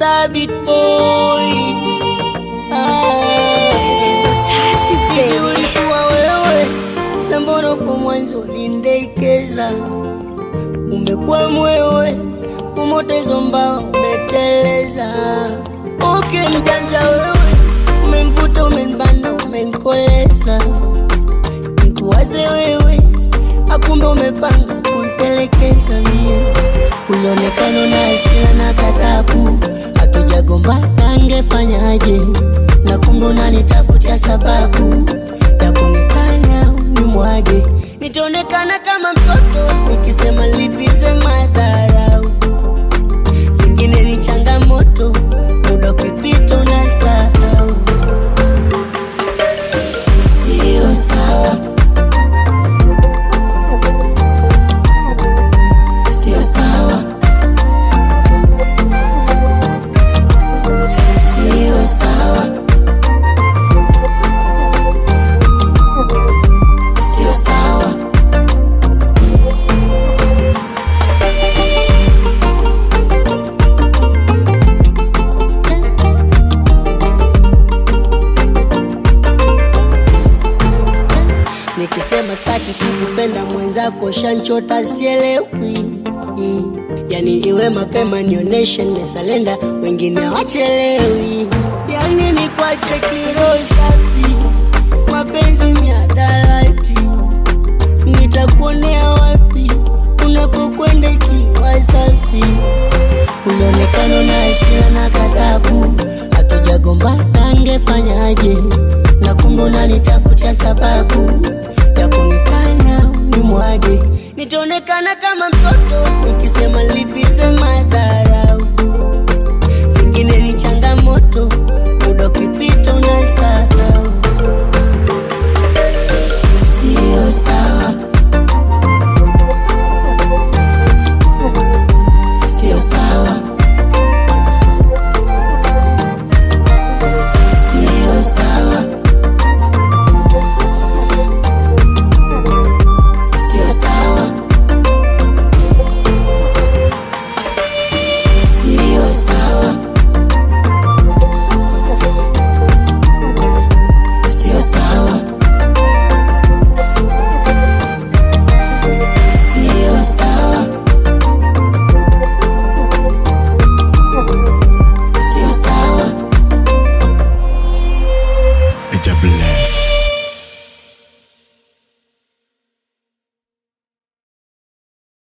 Star beat boy. Ah. Hivi ulikuwa wewe sambono kwa mwanzo ulindekeza, umekuwa mwewe umotezo mbao umeteleza. Okay, mjanja wewe, umemvuta umenbana, umenkoleza, nikuwaze wewe, akumbe umepanga kunitelekeza mie. Ulionekana na hasira na kadhabu, hatujagombana, angefanyaje? Na kumbe unanitafutia sababu ya kunikana unimwage, nitaonekana kama mtoto nikisema lipize madharau. Zingine ni changamoto, muda ukipita unasahau. Sio sawa, sio sawa, sio sawa, sio sawa. Nikisema staki kukupenda mwenzako shanchota sielewi, yani iwe mapema nioneshe nimesalenda, wengine hawachelewi. Yani ni kwache kiro safi, mapenzi miadarati, nitakuonea wapi unakokwenda ikiwa safi? Ulionekana na hasira na kadhabu, hatujagombana, angefanyaje? Na kumbe unanitafutia sababu ya kunikana nimwage, nitaonekana kama mtoto nikisema lipize madharau. Zingine ni changamoto, muda ukipita unasahau.